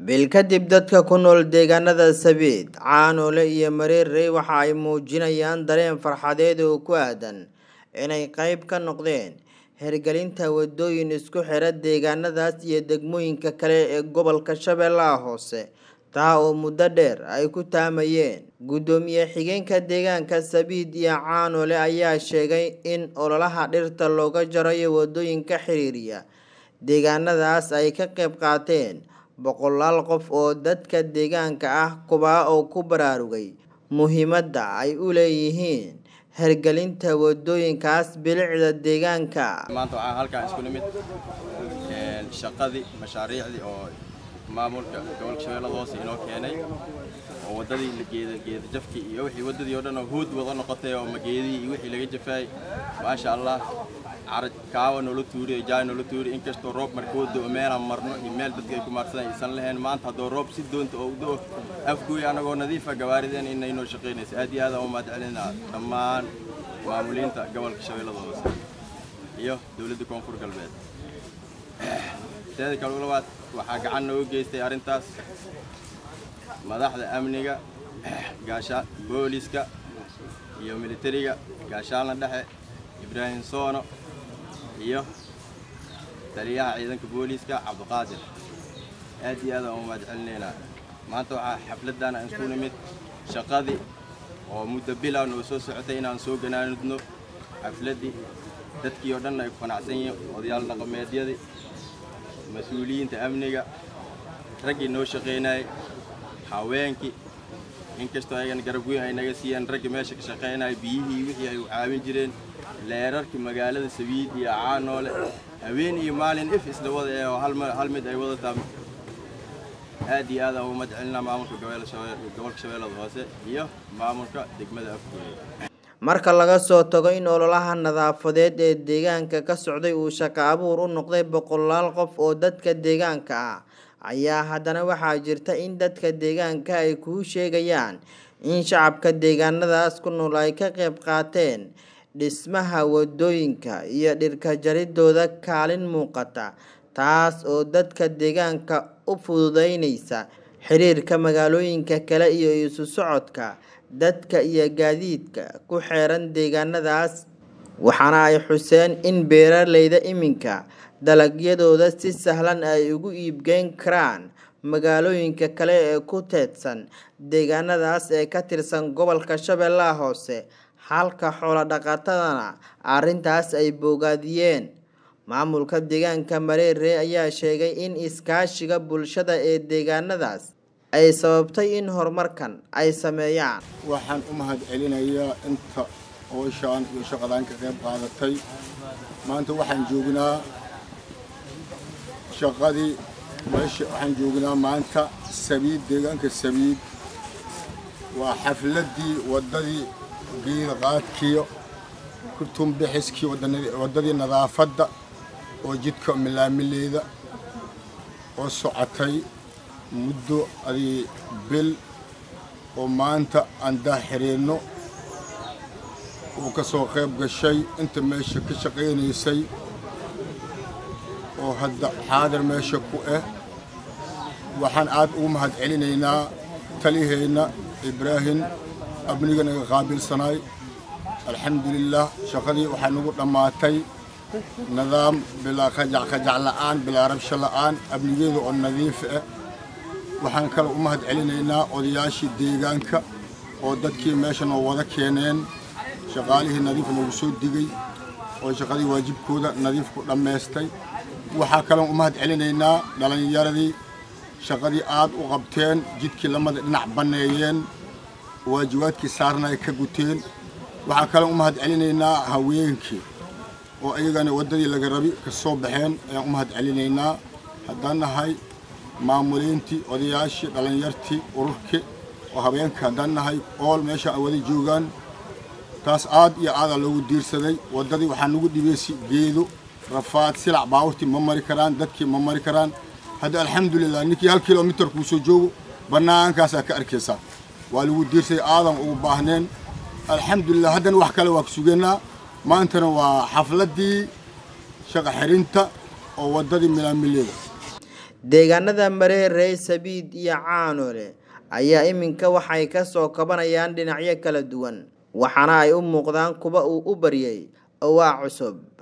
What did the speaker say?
bil kadib dadka ku nool deegaanada sabiid caanoole iyo mareerey waxa ay muujinayaan dareen farxadeed oo ku aadan inay qayb ka noqdeen hirgelinta wadooyin isku xira deegaanadaas iyo degmooyinka kale ee gobolka shabeellaha hoose taa oo muddo dheer ay ku taamayeen guddoomiye xigeenka deegaanka sabiid iyo caanoole ayaa sheegay in ololaha dhirta looga jarayo wadooyinka xiriiriya deegaanadaas ay ka qayb qaateen boqolaal qof oo dadka deegaanka ah kuwaa oo ku baraarugay muhiimadda ay u leeyihiin hirgelinta wadooyinkaas bilicda deegaanka maanta waxaan halkaan isku nimid shaqadii mashaariicdii oo maamulka gobolka shabeellada hoose inoo keenay oo waddadii geeda geeda jafkii iyo wixii waddadii oo dhan oo huud wada noqotay oo mageedii iyo wixii laga jafaayay maasha allah caraj kaawa noola tuuriyo jaay noola tuuriyo inkastoo roob markuu da'o meelaan marno iyo meel dadka ay ku maarsadaan aysan lahayn maanta haddoo roob si doonta oo u da'o afgooy annagoo nadiifa gawaarideen inay noo shaqaynaysa aad iyo aad aan u mahadcelinaa dhammaan maamuliinta gobolka shabeellada hoose iyo dowladda koonfur galbeed teeda kale labaad waxaa gacan nooga geystay arrintaas madaxda amniga gaasha booliska iyo militariga gaashaalna dhexe ibraahim soono iyo taliyaha ciidanka booliiska cabdiqaadir aad iyo aad aan u mahadcelinaynaa maanta waxaa xafladdan aan isku nimid shaqadii oo muddo bilow noo soo socotay inaan soo ganaanudno xafladdii dadkii oo dhan ay ku qanacsan yihiin odayaal dhaqameedyadii mas-uuliyiinta amniga raggii noo shaqaynayay haweenkii inkastoo ayagana garab weyn ay naga siiyeen raggii meesha ka shaqaynaya biyihii wixii ay u caawin jireen leerarkii magaalada sabiid iyo caanoole haween iyo maalin if isla wada ee oo hal mid ay wadataa aad iyo aad aan ugu mahadcelinaa maamulka gobolka shabeellada hoose iyo maamulka degmada afgooye marka laga soo tago in ololaha nadaafadeed ee deegaanka ka socday uu shaqo abuur u noqday boqolaal qof oo dadka deegaanka ah ayaa haddana waxaa jirta in dadka deegaanka ay kuu sheegayaan in shacabka deegaanadaas ku nool ay ka qayb qaateen dhismaha wadooyinka iyo dhirka jaridooda kaalin muuqata taas oo dadka deegaanka u fududeynaysa xiriirka magaalooyinka kale iyo isu socodka dadka iyo gaadiidka ku xeeran deegaanadaas waxaana ay xuseen in beeraleyda iminka dalagyadooda si sahlan ay ugu iibgeyn karaan magaalooyinka kale ee ku teedsan deegaanadaas ee ka tirsan gobolka shabeellaha hoose halka xoolo dhaqatadana arrintaas ay boogaadiyeen maamulka deegaanka mareere ayaa sheegay in iskaashiga bulshada ee deegaanadaas ay sababtay in horumarkan ay sameeyaan waxaan u mahad celinayaa inta ooshaan iyo shaqadaan ka qayb qaadatay maanta waxaan joognaa shaqadii meesha waxaan joognaa maanta sabiid deegaanka sabiid waa xafladdii waddadii geeda qaadkiyo kutumbixiskii waddadii nadaafadda oo jidka milaamileeda oo socotay muddo adii bil oo maanta aan daaxiriinno uu ka soo qayb gashay inta meesha ka shaqaynaysay oo hadda xaadir meesha ku ah waxaan aad ugu mahad celinaynaa taliheenna ibraahim abniga naga qaabilsanaay alxamdulilaah shaqadii waxaa nagu dhammaatay nidaam bilaa qajac qajac la'aan bilaa rabsho la'aan abnigeeda oo nadiif ah waxaan kale u mahad celinaynaa odayaashii deegaanka oo dadkii meesha noo wada keeneen shaqaalihii nadiif noogu soo digay oo shaqadii waajibkooda nadiif ku dhammaystay waxaa kaloon u mahad celinaynaa dhallinyaradii shaqadii aad u qabteen jidkii lamada dhinac banneeyeen waajibaadkii saarna ay ka guteen waxaa kaloon u mahad celinaynaa haweenkii oo iyagana waddadii laga rabi ka soo baxeen ayaan u mahad celinaynaa haddaan nahay maamuliintii odayaashii dhallinyartii ururkii oo habeenka haddaan nahay ool meesha ay wada joogaan taas aad iyo aadaa loogu diirsaday waddadii waxaa nagu dhibaysi geedo rafaad silac baawurtii ma mari karaan dadkii ma mari karaan hadda alxamdulilah ninkii hal kilomitar kuu soo joogo bannaankaasaa ka arkaysaa waa lagu diirsaday aadan ugu baahneen alxamdulilah haddana wax kale waa ku sugeynaa maantana waa xafladdii shaqa xirinta oo waddadii milaamileeda deegaanada mareerey sabiid iyo caanole ayaa iminka waxay kasoo kabanayaan dhinacyo kala duwan waxaana ay u muuqdaan kuwa uu u baryay owaa cusub